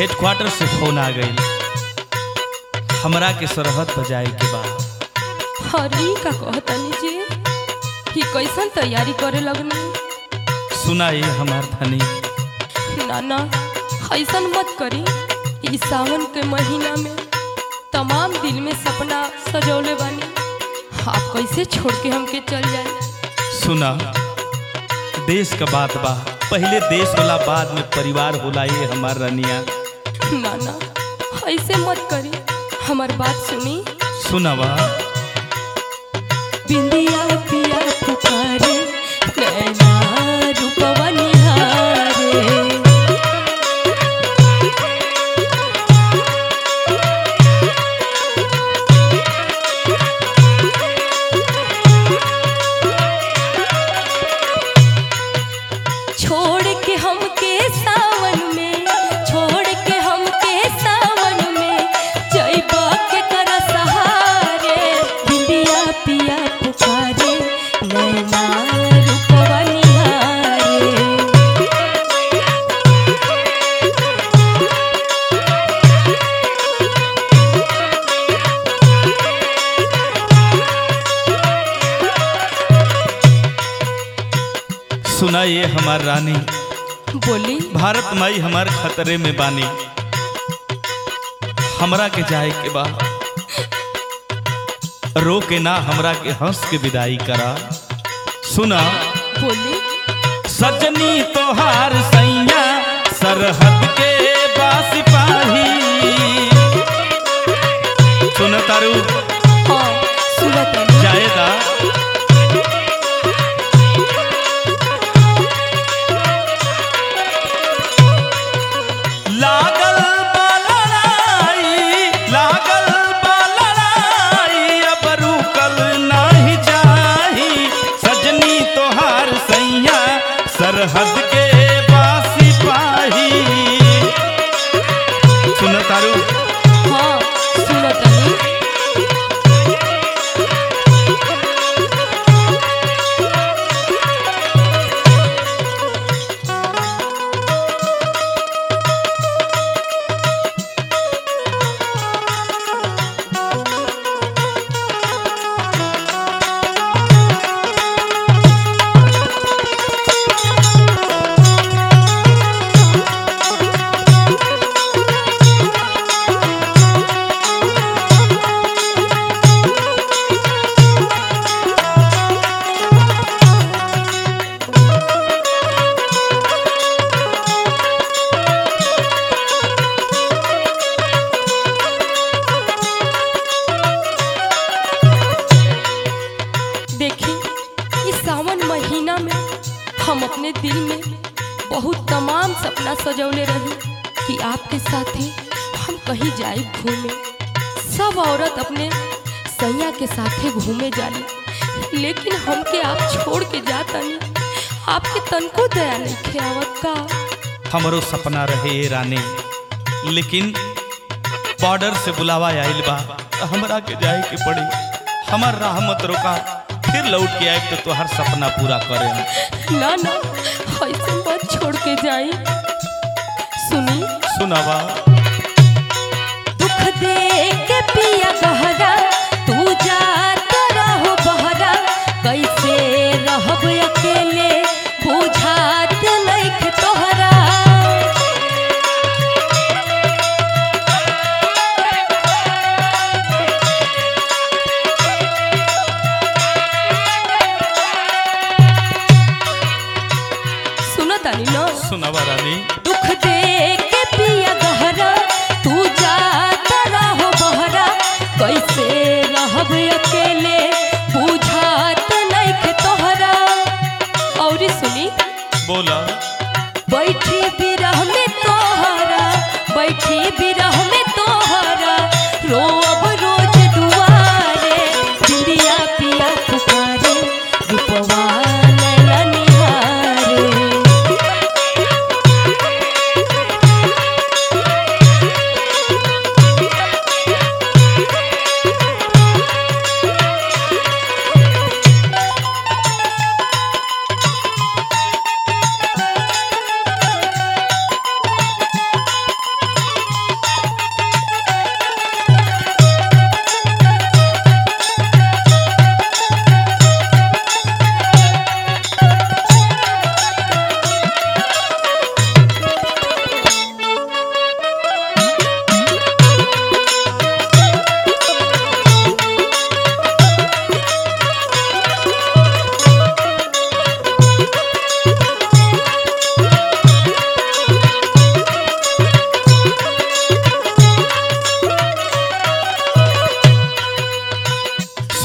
Headquarter से phone आ गई हमरा के सरहद पर जाए के बा अरे ई का कहतनी जी ही कैसन तैयारी करे लगनी सुनाई हमार धनी ना ना ऐसन मत करी ई सावन के महीना में तमाम दिल में सपना सजौले बानी आप कैसे छोड़ के हमके चल जाए सुना देश का बात बा पहले देश होला बाद में परिवार होला ये हमार रनिया ना ना ऐसे मत करी हमार बात सुनी सुनावा बिंदिया पिया पुकारे नैना रूपवा निहारे छोड़ के हमके सावन में छोड़ के हमके सावन में जइबा के कर सहारे बिंदिया पिया पुकारे नैना रूपवा निहारे सुना ये हमार रानी बोली भारत माई हमार खतरे में बानी हमरा के जाए के बा रो के ना हमरा के हंस के विदाई करा सुना बोली सजनी तोहार सैया सरहद के बास पाही सुन तारू हाँ सुनत हनी। जाएदा लागल बा लड़ाई, लागल बा लड़ाई, अब रुकल नाही जाही। सजनी तोहार सैया सरहद के बासी पाही सुन तारू हाँ सुनत हनी। देखी इस सावन महीना में हम अपने दिल में बहुत तमाम सपना सजौले रही कि आपके साथ ही हम कहीं जाए घूमे सब औरत अपने सैया के साथे घूमे जाली लेकिन हमके आप छोड़ के जातनी आपके तनको दया नहीं खेवत का हमरो सपना रहे ये रानी लेकिन बॉर्डर से बुलावा आइल बा त हमरा के जाए के पड़ी हमर राह मत रोका फिर लौट के आए तो तोहर सपना पूरा करे ना ना ऐसे मत छोड़ के जाई सुनी सुनावा दुख दे के पिया गहरा तू जात रहो बहरा कैसे रहब अकेले बुझात नइख तोहरा सुनो तानी न सुनावा रानी दुख दे के पिया गहरा तू जात रहो बहरा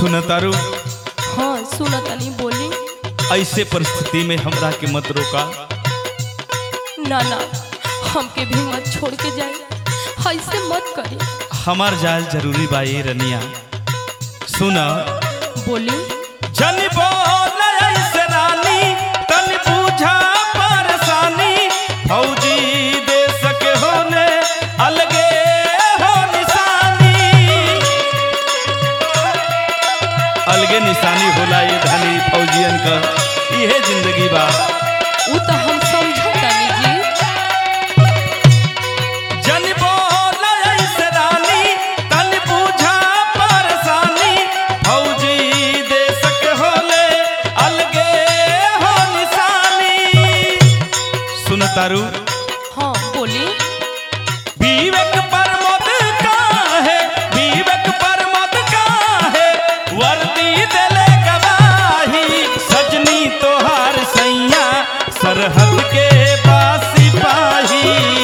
सुन तारू हाँ सुना तनी बोली ऐसे परिस्थिति में हमरा के मत रोका ना ना हमके भी मत छोड़ के जाए ऐसे मत करी हमार जाल जरूरी बा ये रनिया सुन बोली जन बोल ऐसे रानी तन बूझा परेशानी फौजी देश के होने अलगे हो निशानी अलगे निशानी होला ये धनी फौजियन का इहे जिंदगी बा वो तो हम समझतानी जी जन बोल ऐसे रानी तन बूझा परेशानी फौजी देश के होले अलगे हो निशानी सुन तारू हाँ बोली विवेक पर मत का है विवेक पर मत का है वर्दी देले गवाही सजनी तोहार सैया सरहद के बासी पाही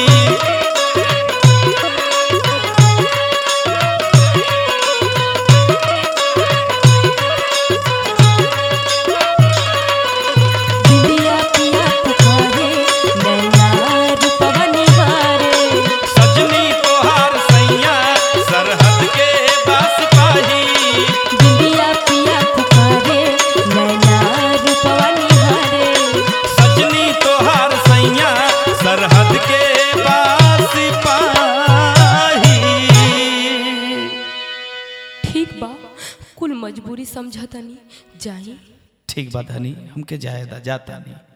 बिंदिया पिया पुकारे नैना रूपवा निहारे सजनी तोहार सैया सरहद के बस पाही बिंदिया पिया पुकारे नैना रूपवा निहारे सजनी तोहार सैया सरहद के बस पाही ठीक बा कुल मजबूरी समझतानी जाई ठीक बात हनी हमके जायदा जाता नहीं